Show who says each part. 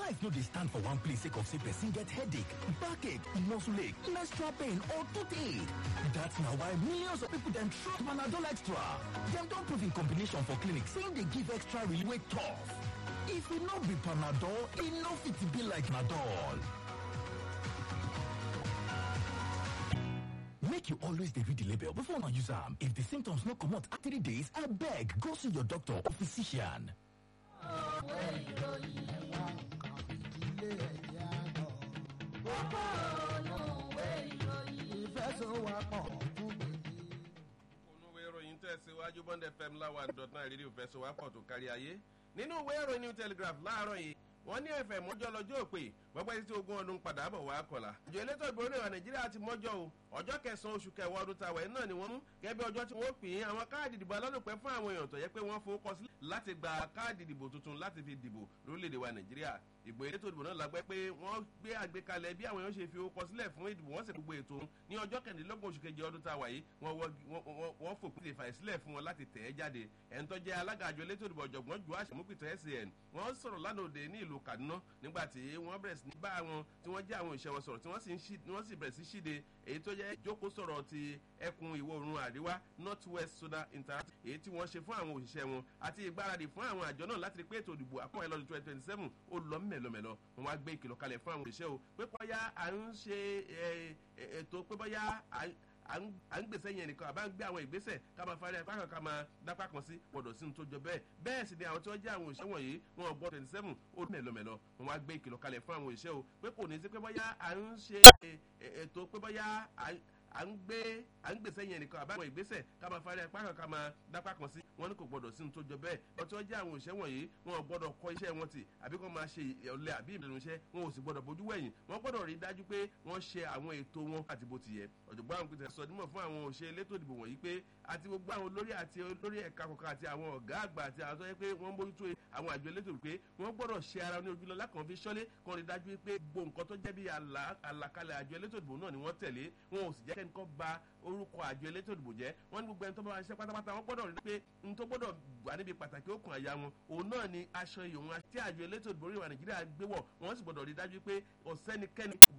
Speaker 1: life no dey stand for one place sake of say person get headache backache muscle ache menstrual pain or toothache that's na why millions of people dem trust panadol extra dem don prove in combination for clinic say e dey give extra relief wey tough if e no be panadol e no fit be like panadol make you always dey read the label before una use am if the symptoms no comot after three days abeg go see your doctor or physician.
Speaker 2: onúwé ìròyìn tẹ̀síwájú bond fm láwa dot nine rédíò fẹsọ̀wápọ̀ tó kárí ayé nínú ìwé ìròyìn new telegraph láàárọ̀ yìí wọ́n ní ẹ̀fẹ̀ mọ́jọ́ lọ́jọ́ òpè gbọ́gbẹ́ tí ogún ọdún padà bọ̀ wá kọ̀la. àjọ elétò ìbò orílẹ̀ nàìjíríà ti mọ́jọ́ o ọjọ́ kẹsàn-án oṣù kẹwàá ọdún tàwẹ̀ náà ni wọ́n mú gẹ́gẹ́ bí ọjọ́ tí wọ́n pè é àwọn káàdì ìdìbò alálòpẹ́ fún àwọn èèyàn tó yẹ pé wọ́n fowó sílẹ̀ láti gba káàdì ìdìbò tuntun láti fi dìbò lórílẹ̀‐èdè wa nàìjíríà ìgbò elétò ìdìbò náà lágbẹ́ pé wọ́n gbé àgbékalẹ̀ bí àwọn èèyàn ṣe fi owó sílẹ̀ fún ìdìbò wọ́n sì gbogbo ètò ní ọjọ́ kẹrìndínlọ́gbọ̀n oṣù kejì ọdún tàwa yìí wọ́n fòpin lè fàyè sílẹ̀ fún wọn láti tẹ̀ ẹ́ jáde ẹ̀ń tó jẹ́ alága àjọ elétò ìdìbò ọ̀jọ̀gbọ́n ju àṣemúpìtàn san wọ́n sọ̀rọ̀ lánàá òde ní ìlú kaduna nígbà tí wọ́n bẹ̀rẹ̀ sí ní bá wọn tí wọ́n jẹ́ àwọn ìṣẹ́ wọn sọ̀rọ̀ tí wọ́n sì bẹ̀rẹ̀ sí ṣíde èyí tó jẹ́ jókòó sọ̀rọ̀ ti ẹkùn ìwọ̀ oòrùn àríwá north west sudan interactive èyí tí wọ́n ṣe fún àwọn òṣìṣẹ́ wọn àti ìgbáradì fún àwọn àjọ náà láti rí pé ètò ìdìbò àkọ́wé lọ́dún twenty twenty seven ó lọ mẹ́lọmẹ́lọ wọn wá gbé ìkìlọ̀ kalẹ̀ fún àwọn òṣìṣẹ́ o pé bọ́yá à ń ṣe ètò pé bọ́yá à ń gbèsè yẹn nìkan àbá ń gbé àwọn ìgbésẹ̀ ká máa fari apá kan ká máa dápá kan sí gbọdọ̀ sí ní tó jọ bẹ́ẹ̀ bẹ́ẹ̀ sì ni àwọn tí wọ́n jẹ́ àwọn òṣìṣẹ́ wọ̀nyí wọn gbọ́ twenty seven ó mẹ́lọmẹ́lọ wọn wá gbé ìkìlọ̀ kalẹ̀ fún àwọn òṣìṣẹ́ o pé kò ní sí pé bọ́yá à ń ṣe ètò pé bọ́yá à ń gbé à ń gbèsè yẹn nìkan àbáwọn ìgbésẹ̀ ká máa fari apá kan ká máa dápá kan sí wọn ní kò gbọdọ̀ sí ní tó jọ bẹ́ẹ̀ wọ́n tí wọ́n jẹ́ àwọn òṣìṣẹ́ wọ̀nyí wọn gbọdọ̀ kọ iṣẹ́ wọn tì àbí kọ́ máa ṣe ọ̀lẹ àbí ìbẹ̀rù iṣẹ́ wọn ò sì gbọdọ̀ bójú wẹ̀yìn wọ́n gbọdọ̀ rí dájú pé wọ́n ṣe àwọn ètò wọn àti bó ti yẹ ọ̀jọ̀gbọ́n àwọn pèsè sọ nímọ̀ fún àwọn òṣèré elétò ìdìbò wọ̀nyí pé àti gbogbo àwọn olórí àti olórí ẹ̀ka kọ̀ọ̀kan àti àwọn ọ̀gá àgbà àti àwọn tó yẹ pé wọ́n mójútó àwọn àjọ elétò pé wọ́n gbọ́dọ̀ ṣe ara ní ojúlọ lákàn fi ṣọ́lé kan rí dájú pé gbogbo nǹkan tó jẹ́ bí àlàkalẹ̀ àjọ elétò ìdìbò náà ni wọ́n tẹ̀lé wọn ò sì jẹ́ kẹ́nìkan ba orúkọ àjọ elétò ìdìbò jẹ́ wọ́n ní gbogbo ẹni tó bá wá ṣiṣẹ́ pátápátá wọ́n gbọ́dọ̀ rí pé n tó gbọ́dọ̀ wà níbi pàtàkì òkun àyà wọn òun náà ni aṣọ ìyòwò tí àjọ elétò ìdìbò orílẹ̀ nàìjíríà gbé wọ̀ wọ́n sì gbọ́dọ̀ rí dájú pé ọ̀sẹ́nikẹ́ni